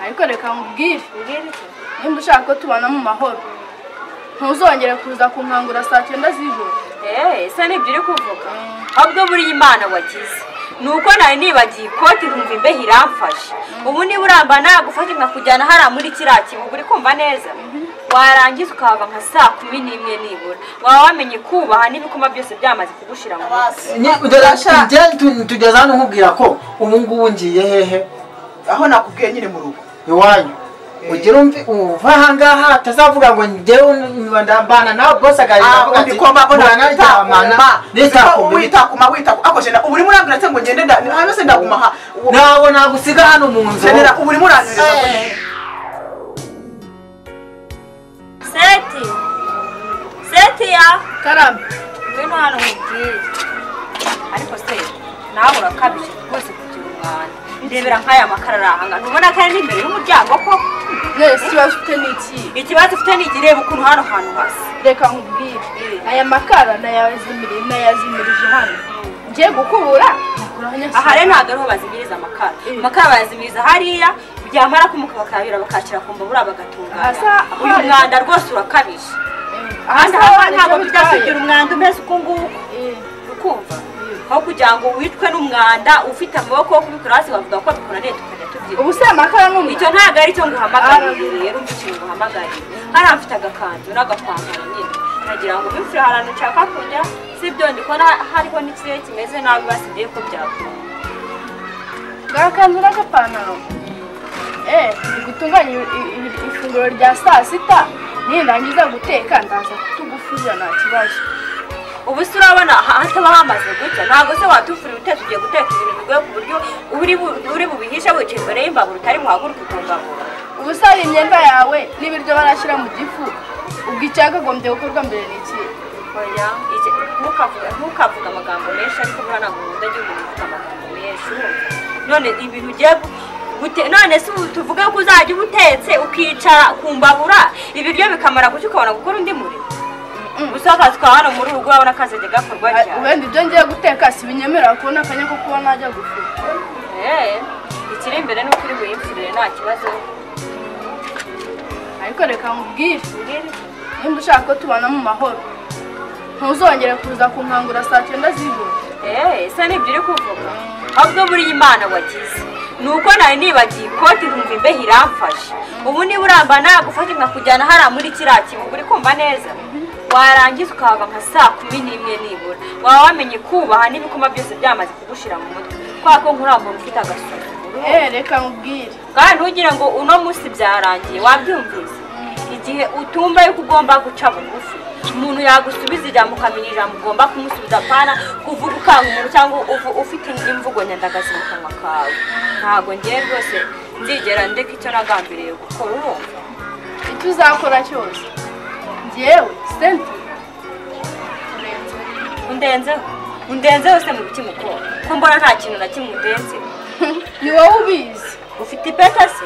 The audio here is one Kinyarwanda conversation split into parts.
ariko reka nkubwire nimba ushaka ko tubana mu mahoro ntuzongere kuza kunkangura saa cyenda z'ijoro eee isa n'ibyo uri kuvuga ahubwo buriya imana wagize ni uko nawe nibagiye ikoti nkumva imbeho iramfashe ubu niba uramba nagufashe nkakujyana hariya muri kiriya kibuga uri kumva neza warangiza ukahava nka saa kumi n'imwe nibura waba wamenye kubaha n'ibikoma byose byamaze kugushira mu maso tugeze hano nkubwira ko ubu ngubu ngiye hehe aho nakubwiye nyine mu rugo iwanyu ugira uva aha ngaha atazavuga ngo njyewe ndambana nawe bose agahita avuga ati muranaryamana nitakumenya witakuma witakuma ako jena ubu urimo urambwira se ngo ngende nda- hano se ndaguma aha Ubu- ntabwo nagusiga hano mu nzu jenera ubu urimo urambwira seti seti ya karame ngwino hano nkubwire ariko se nawe urakabije rwose kugira umwanda ndebera nk'aya makara ari ahangaha ntubona ko ari n'imbere y'umuryango koko mwese ikibazo ufite ni iki ikibazo ufite ni ikireba ukuntu hano hantu hasa reka nkubwire aya makara nayazimirije nayazimirije hano ngiye gukubura nakuraho aha rero ntabwo ariho bazimiriza amakara Mm. amakara bayazimiriza hariya byamara kumuka bakayabira bakakira ku mbabura bagatunganya Aha, uyu aha, mwanda rwose urakabije ahandi haba ntabwo tujya tugira umwanda umeze uko nguko ukumva aho kugira ngo wicwe n'umwanda ufite amaboko yo kubikora hasi bavuga ko dukoraniye tukajya tubyina ubu se amakara ni icyo umucyo ntabwo ari cyo nguhamagariye Aha. rero umva ikintu nguhamagariye hariya mfite agakanzu n'agapantaro nyine nagira ngo bimfire ahantu nshaka kujya si ibyo ndikora hariho n'ikirere kimeze nabi basigaye ko byakora gakanzu n'agapantaro eh ndi gutunganya i- i- i- ifunguro rya saa sita nindangiza guteka ndaza kutugufuza nta kibazo ubu se urabona aha hataba hamaze gutya ntabwo se watufurira utetse ugiye guteka ibintu bigoye ku buryo uri bu- uri bubihishe wicaye imbere y'imbabura utari muhaguruke ukongabura ubu se hari imyenda yawe n'ibiryo barashyira mu gifu ubwo icyakagombye gukorwa mbere ni iki oya iki- ntukavuge- ntukavuge amagambo menshi ariko buriya ntabwo nkunda igihe umuntu avuga amagambo menshi urumva? none ibintu ugiye gu- gute- none se ubu tuvuge ko uzajya uba utetse ukicara ku mbabura ibiryo bikamara gucya ukabona gukora undi murimo gusa akazi ka hano muri urugo urabona kazajya gakorwa Ah, cyane ubundi ibyo ngiye guteka si binyemerera kubona akanya ko kuba najya gufura Eh, ikiri imbere ni uko uri buyimfurire nta kibazo ariko reka nkubwire nimba ushaka ko tubana mu mahoro ntuzongere kuza kunkangura saa cyenda z'ijoro eee isa n'ibyo uri kuvuga ahubwo buriya imana wagize ni uko nawe nibagiye ikoti nkumva imbeho iramfashe ubu niba uramba nagufashe nkakujyana hariya muri kiriya kibuga uri kumva neza warangiza ukahava nka saa kumi n'imwe nibura waba wamenye kubaha n'ibikoma byose byamaze kugushira mu mutwe kubera ko nkurambura ufite agasuzuguro eh reka nkubwire kandi ntugire ngo uno munsi byarangiye wabyumvise igihe utumva yuko ugomba guca bugufi umuntu yagusubiza ijambo ukamenya ijambo ugomba kumusubiza apana kuvuga ukankuru cyangwa uvu- ufite imvugo nyandagazi mu kanwa kawe ntabwo ngiye rwose nzigera ndeka icyo nagambiriye gukora urumva icyo uzakora cyose ngewe senti urenze undenzeho undenzeho se mu bitima uko ko mbona nta kintu na kimwe undenzeho ni wowe ubizi ufite ipeta se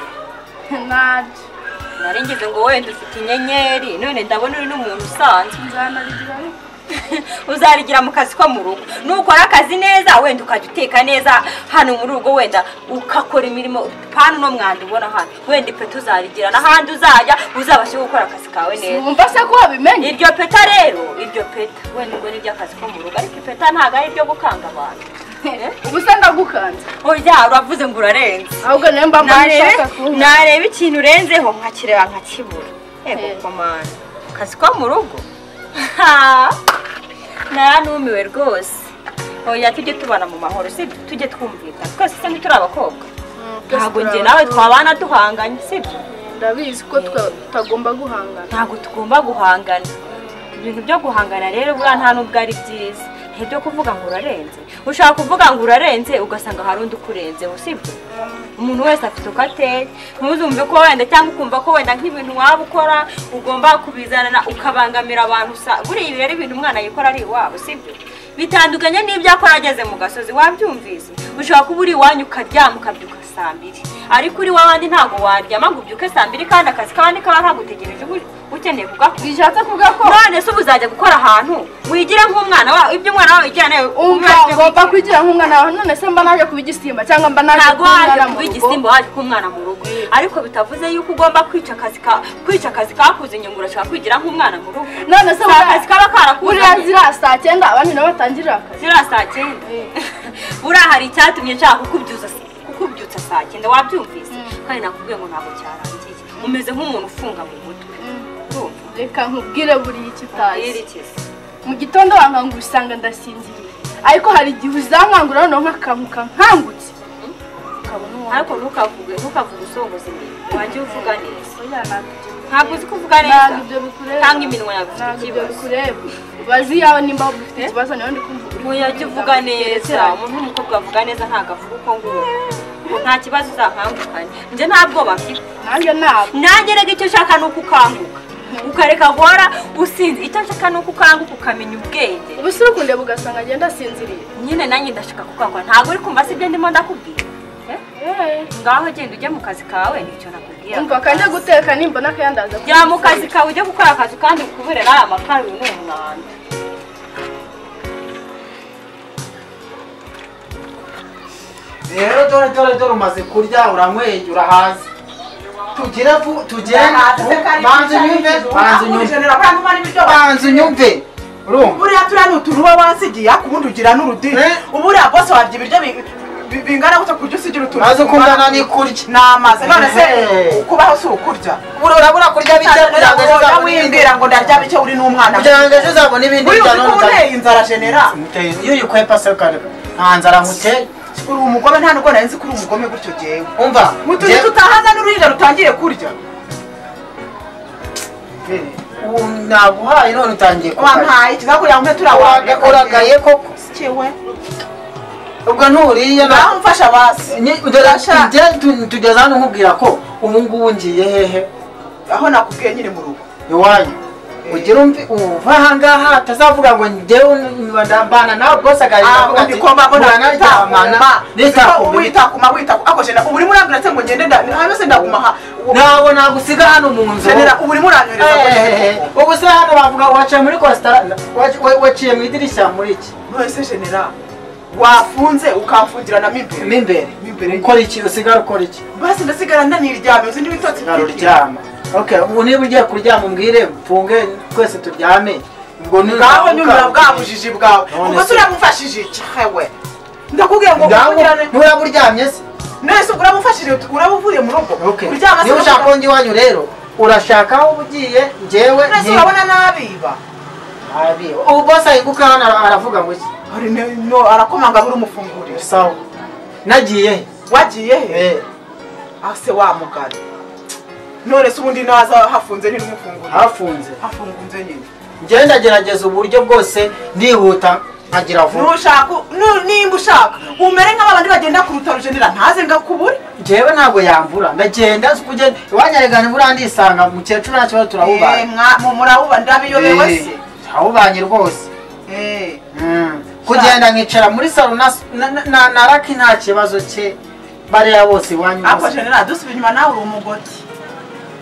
ntabyo nari ngize ngo wenda ufite inyenyeri none ndabona uri n'umuntu usanzwe nzanarigira ariko uzarigira mu kazi ko mu rugo nukora akazi neza wenda ukajya uteka neza hano mu rugo wenda ukakora imirimo pana uno mwanda ubona hano wenda ipeti uzarigira n'ahandi uzajya uzabashe gukora akazi kawe neza wumva se ko wabimenye iryo peta rero iryo peta wenda ubwo ni iry'akazi ko mu rugo ariko ipeta ntabwo ari iryo gukanga abantu ubu se ndagukanze oya uravuze ngo urarenze ahubwo niyo mpamvu nshaka nareba kuba nareba ikintu urenzeho nkakireba nkakibura yego Eh. komanda akazi ko mu rugo Ha! naranumiwe rwose oya tujye tubana mu mahoro sibyo tujye twumvikana twese se turi abakobwa ntabwo njye nawe twabana duhanganye sibyo ndabizi ko twa- tutagomba guhangana ntabwo tugomba guhangana ibintu byo guhangana rero buriya nta n'ubwo ari byiza ntibyo kuvuga ngo urarenze ushaka kuvuga ngo urarenze ugasanga hari undi ukurenzeho sibyo umuntu wese afite uko ateye ntuzumve ko wenda cyangwa ukumva ko wenda nk'ibintu waba ukora ugomba kubizanana ukabangamira abantu usa buriya ibi rero ibintu umwana yikora ari iwabo sibyo bitandukanye n'ibyo akora ageze mu gasozi wabyumvise ushobora kuba uri iwanyu ukaryama ukabyuka saa mbiri ariko uri w'abandi ntabwo waryama ngo ubyuke saa mbiri kandi akazi k'abandi kaba ntagutegereje ubu- ukeneye kugakora bishatse kuvuga ko none se ubu uzajya gukora ahantu wigira nk'umwana wawe ibyo umwana wawe yigira nawe umva umwana ngomba kwigira nk'umwana wawe none se mba naje kuba igisimba cyangwa mba naje ntabwo kuba waje umwana mu kuba rugo igisimba waje k'umwana mu rugo ariko bitavuze yuko ugomba kwica akazi ka kwica akazi kakuze inyungu urashaka kwigira nk'umwana mu rugo none se si akazi kaba buriya karakuzanye ziriya saa cyenda abandi nabo batangirira akazi ziriya saa cyenda buriya hari icyatumye nshaka kukubyutsa kukubyutsa saa cyenda wabyumvise kandi nakubwiye ngo ntabwo cyarangiye umeze nk'umuntu ufunga mu mutwe urumva reka nkubwire buriya icyo utazi yerekeza mu gitondo wankangura usanga ndasinziriye ariko hari igihe uzankangura noneho nkakamuka nkangutse ukabona uwo ariko ntukavuge ntukavuge usongoza imbere wanjye uvuga neza oya ntabwo ntabwo uzi kuvuga neza ntabwo ibyo bikureba cyangwa iminwa yawe ifite ntabwo ibyo ikibazo bikureba bazi yawe nimba ufite ikibazo nawe ndi kumva uri ntuyajya uvuga neza umuntu w'umukobwa avuga neza ntabwo avuga uko nguko nta kibazo uzankangukanye njye nta bwoba mfite nanjye ntabwo nanjye rega icyo nshaka ni uko ukanguka ukareka guhora usinze icyo nshaka ni uko ukanguka ukamenya ubwenge ubu si urukundeba ugasanga agenda asinziriye nyine nanjye ndashaka kukangura ntabwo uri kumva si ibyo ndimo ndakubwira Eh? ngaho genda ujye mu kazi kawe nicyo nakubwira umva kanjya guteka nimbona akayandaza ku jya mu kazi kawe ujye gukora akazi kandi ukuburera amakara uyu ni umwanda rero dore dore dore umaze kurya uranyweye urahaze tugire vu- tugende banza unyumve banza unyumve banza unyumve urumva buriya turiya ni utuntu uba wasigiye ariko ubundi ugira n'urudini Eh? uburiya bose warya ibiryo bi- bi- bingana gutya kujya usigira utuntu maze ukundana n'ikurya n'amazi none se Eh. kubaho si ukurya urabura kurya bike kugira ngo ejo Ntabwo uzabone ibindi- wimbwira ngo ndarya bike uri n'umwana kugira ngo ejo uzabone ibindi Uriya uzi bijyana ko n'ubutaka. uteye inzara genera Muteye- iyo uyikwepa se ukareka nta nzara nkuteye uri umugome nta nubwo nari nzi ko uri umugome gutyo jyewe umva mu tuntu njye- tutahaza n'uruhinja rutangiye kurya ubu naguhaye none utangiye kurya wampaye ikizakuriya mpe turiya Uraga- uragaye koko kiwe ubwo nturiye na naho mfasha basi Ni- dore Urashaka- tujye- tu- tugeze hano nkubwira ko ubu ngubu ngiye hehe aho nakubwiye nyiri mu rugo iwanyu ugira umvi uva ahangaha atazavuga ngo njyewe niba ndambana nawe bose Ah, akavuga undi ko mbabona ntaryamana witakuma nitakumenya witakuma witakuma ako jena ubu urimo urambwira se ngo ngende nda hano se ndaguma ha uwo- ntabwo nagusiga hano mu nzu jenera ubu urimo uranyohereza ngo Eh, jena ubu se hano bavuga waciye muri kositara waci- wa- waciye mu idirishya muri iki none se jenera wafunze ukamfungirana mo imbere mo imbere Mo imbere. ukora iki usigara ukora iki basi ndasigara ndaniryamye uzi n'ibitotsi Sigara byinshi. uryama okay ubu niba ugiye kuryama umbwire mfunge twese turyame ubwo ni- bwawe nyumira bwa bujiji bwawe None ubwo se. se uramufashije iki hewe ndakubwiye ngo Ngaho ukurikirane nturaba uryamye se none se urabufashije uraba uvuye mu rugo Okay. uryama se niba ushaka ko njya iwanyu rero urashaka aho uba ugiye njyewe none se nti- urabona n'abiba Abi, ubu bose ahinguka hano ara- aravuga ngo iki Hari ne- no, arakomanga aho urumufungurira sawa nagiye he? wagiye he Eh, ase wa mugani none se ubundi naza hafunze ntirumufungurira hafunze hafunze nyine njyewe ndagerageza uburyo bwose ndihuta nkagira vuba ntushaka nu- nimba ushaka umere nk'abandi bagenda ku rutaro jenera ntaze ngakubure njyewe ntabwo yambura ndagenda nzi kugenda iwanyaregana imvura ndisanga mukecuru nta kibazo Eh, turahubanye mwa- mu- murabuba ndabiyobewe se ahubanye rwose Eh, Mm. kugenda nkicara muri salo na, na, na, na raki nta kibazo cye bariya bose iwanyu ako bose. jenera dusubira inyuma nawe uri umugoti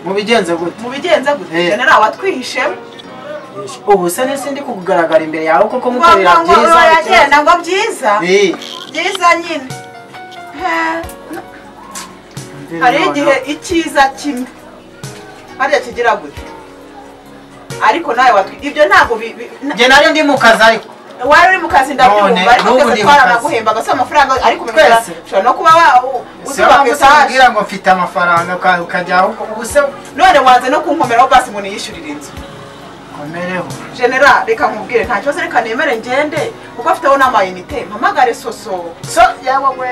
mubigenze gute mubigenze gute Eh. jenera watwihishemo ubu se nisi ndi kukugaragara imbere yawe koko ngo ngo mukorera ngo byiza yagenda ngo byiza Eh, byiza nyine Eh, hari igihe icyiza kimwe hariya kigira gute ariko nawe watwi ibyo ntabwo bi- bi- na- njye nari ndi mu kazi ariko wari uri mu kazi ndabyumva None, ariko n'ubu twese ndi mu kazi. twaranaguhembaga si amafaranga ariko ubimenya, Twese. ushobora no kuba si wowe utuba ku etaje umbwira ngo mfite amafaranga uka- ukajya aho ubu se none wanze no kunkomeraho basi ngo niyishyurire inzu komereho genera reka nkubwire nta kibazo reka nemere ngende kuko afiteho n'amayinite mpamagare soso so yawe we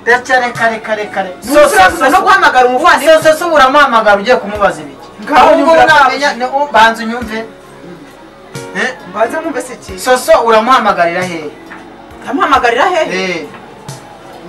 ndetse reka reka reka reka so ntuzuraguza no so guhamagara umuvandimwe so so uramuhamagara ugiye kumubaza ibiki Ngaho Ubwo nyumvira namenya ni- u- banza unyumve Eh, mbanze mwumve si ikintu soso uramuhamagarira hehe ndamuhamagarira hehe Eh,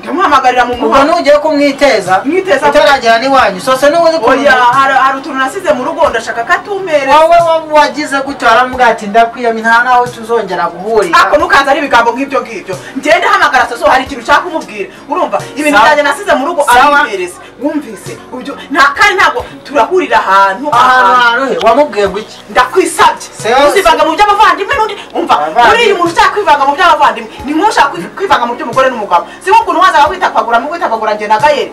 ndamuhamagarira mu ubwo muhanda nugiye kumwiteza Mwiteza- utaragera n'iwanyu sose n'ubuze oya hari hari utuntu nasize mu rugo ndashaka katumereza wowe wa- wagize gutyo aramubwira ati ndakwiyamye nta n'aho tuzongera guhurira ako nukanze ari ibigambo nk'ibyo ngibyo ngende hamagara saso hari ikintu ushaka kumubwira urumva ibintu Sawa. byanjye nasize mu rugo Sawa. arabimereza wumvise ibyo nta kandi ntabwo turahurira ahantu ahantu ahantu haruhe wamubwiye guki ndakwisabye Sawa. uzivanga mu by'abavandimwe n'undi umva Abavandimwe. uriya umuntu ushaka kwivanga mu by'abavandimwe ni nk'uwo ushaka kwi- kwivanga mu by'umugore n'umugabo si nk'ukuntu wazaga witapagura mu kwitapagura njye na gayeri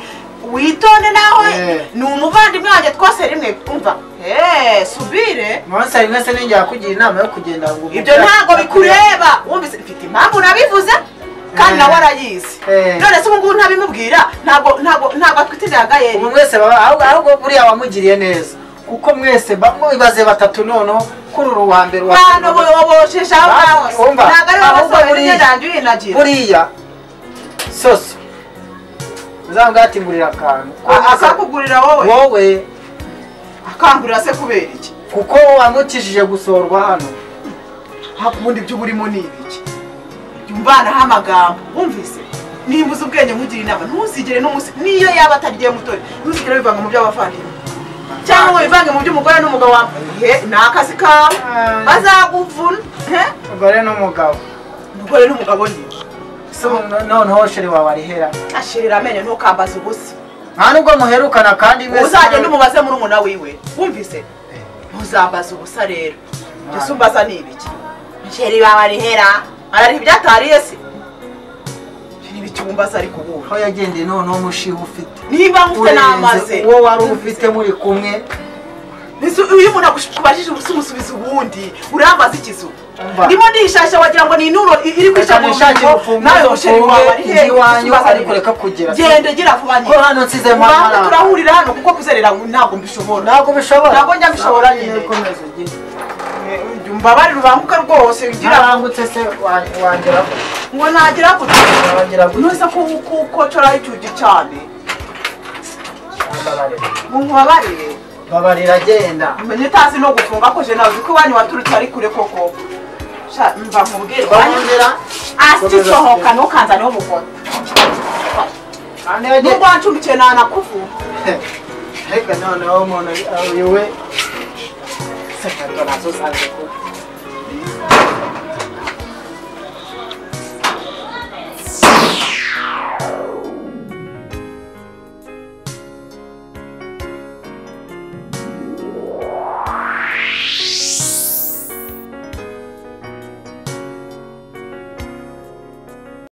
witonde nawe Eh. ni umuvandimwe wanjye twose rimwe umva eee subire munsi hari mwese ninjye yakugira inama yo kugenda ngo ibyo ntabwo bikureba wumvise mfite impamvu nabivuze kandi Eh. nawe arayizi Eh. none se ubu ngubu ntabimubwira ntabwo ntabwo ntabwo atwitiriye agayeri ubu mwese baba ahubwo- ahubwo buriya wamugiriye neza kuko mwese ba- mwibaze batatu noneho kuri uru wa mbere wa bantu boboshesha aho Ba- ngaho se. umva, ntabwo ari wowe ahubwo wasohora buriya- imyenda uyinagira buriya soso uzambwira ati ngurira akantu akakugurira wowe wowe akangurira se kubera iki kuko wamutishije gusorwa hano hakubundi ibyo uba urimo ni ibiki jya umvanaho amagambo wumvise nimba uzi ubwenge nkugire inama ntuzigere n'umunsi niyo yaba atariye mutore ntuzigere wivanga mu by'abavandimwe cyangwa ngo wivange mu by'umugore n'umugabo wawe he ni akazi kawe Ah. bazaguvuna he umugore n'umugabo umugore n'umugabo ni So, no- noneho sheri wawe arihera ashirira amenyo ntukambaze ubusa nta nubwo muherukana kandi mwese uzagenda umubaze murumuna wiwe wumvise ntuzambaza ubusa rero mbese umbaza ni ibiki sheri bawe arihera arariha ibyatariye se ni ibiki wumbaza ariko ubuhe aho yagendeye noneho umushiha ufite niba nkufite n'amaze urenze uwo wari ufite muri kumwe Ese iyo umuntu akubajije ubusa umusubiza ubundi urambaza ikizu Umva. ndimo ndishasha wagira ngo ni inuro i- iri Reka nishakire kwishakira urufunguzo nawe musheri wawe ari mfunge iwanyu, ariko reka kugera. genda gira vuba ko hano nsize ubanza mpamara turahurira hano kuko kuzerera ntabwo mbishobora ntabwo bishobora Ntabwo njya bishobora nyine. komeza ugire mbabare rubanguka rwose ugira ntarangutse se wa- wangera ngo nagira gutya wagira gutya ntuza kukocora icyugi cyane mbabarira. ngo nkubabarire mbabarira agenda umenye utazi no gufunga ko jena uzi ko iwanyu waturutse ari kure koko Sha, mba nkubwire twahongera asi sohoka ntukanzaneho umugore kandi yagiye nubwo wancumbikiye nanakuvura reka noneho umuntu ari- ayobe sekatona zo zanze kuba